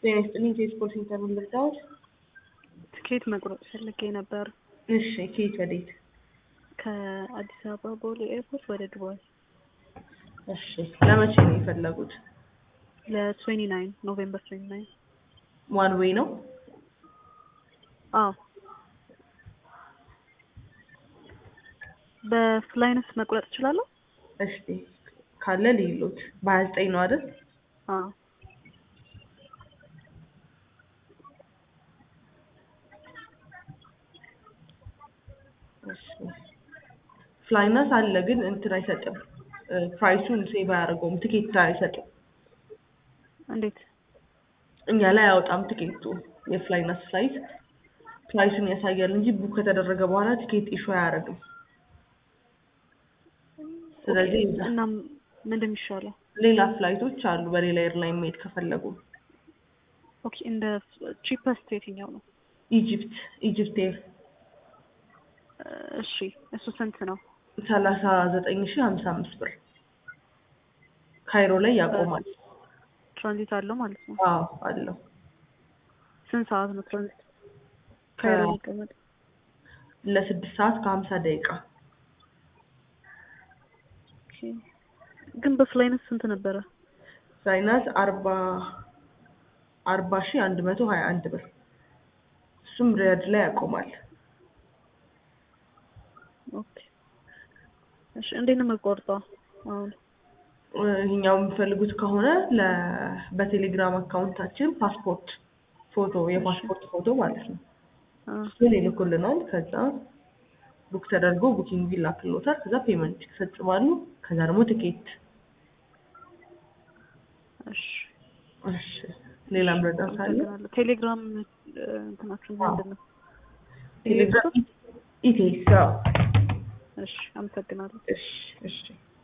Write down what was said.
ጤና ይስጥልኝ ከስፖርት ሴንተር ምን ልርዳዎት? ትኬት መቁረጥ ፈልጌ ነበር እሺ ከየት ወዴት? ከአዲስ አበባ ቦሌ ኤርፖርት ወደ ዱባይ እሺ ለመቼ ነው የፈለጉት? ለትዌንቲ ናይን ኖቬምበር ትዌንቲ ናይን ዋን ዌይ ነው? አዎ በፍላይነስ መቁረጥ እችላለሁ? እስቲ ካለ ልይሎት በሀያ ዘጠኝ ነው አይደል? አዎ እሺ ፍላይነስ አለ ግን እንትን አይሰጥም ፕራይሱን ሴቭ አያደርገውም ትኬት አይሰጥም እንዴት? እኛ ላይ አያወጣም ትኬቱ የፍላይነስ ፍላይት ፕራይሱን ያሳያል እንጂ ቡክ ከተደረገ በኋላ ትኬት ኢሹ አያደርግም ስለዚህ እና ምንድን የሚሻለው? ሌላ ፍላይቶች አሉ በሌላ ኤርላይን መሄድ ከፈለጉ ኦኬ እንደ ቺፐስት የትኛው ነው? ኢጂፕት ኢጂፕት ኤር እሺ እሱ ስንት ነው? ሰላሳ ዘጠኝ ሺህ ሀምሳ አምስት ብር ካይሮ ላይ ያቆማል ትራንዚት አለው ማለት ነው? አዎ አለው ስንት ሰዓት ነው ትራንዚት? ካይሮ የሚቀመጥ ለስድስት ሰዓት ከሀምሳ ደቂቃ ኦኬ። ግን በፍላይነስ ስንት ነበረ? ፍላይነስ አርባ አርባ ሺህ አንድ መቶ ሀያ አንድ ብር እሱም ሪያድ ላይ ያቆማል ኦኬ እሺ እንዴት ነው የምቆርጠው አሁን? ይሄኛው የሚፈልጉት ከሆነ ለ በቴሌግራም አካውንታችን ፓስፖርት ፎቶ የፓስፖርት ፎቶ ማለት ነው አ እሱን ይልኩልናል ከዛ ቡክ ተደርጎ ቡኪንግ ይላክልዎታል ከዛ ፔመንት ይፈጽማሉ ከዛ ደግሞ ትኬት እሺ እሺ ሌላም ረዳት አለ አመሰግናለሁ። ቴሌግራም እንትናችሁ ምንድን ነው? ቴሌግራም ኢቴስ አዎ እሺ አመሰግናለሁ። እሺ እሺ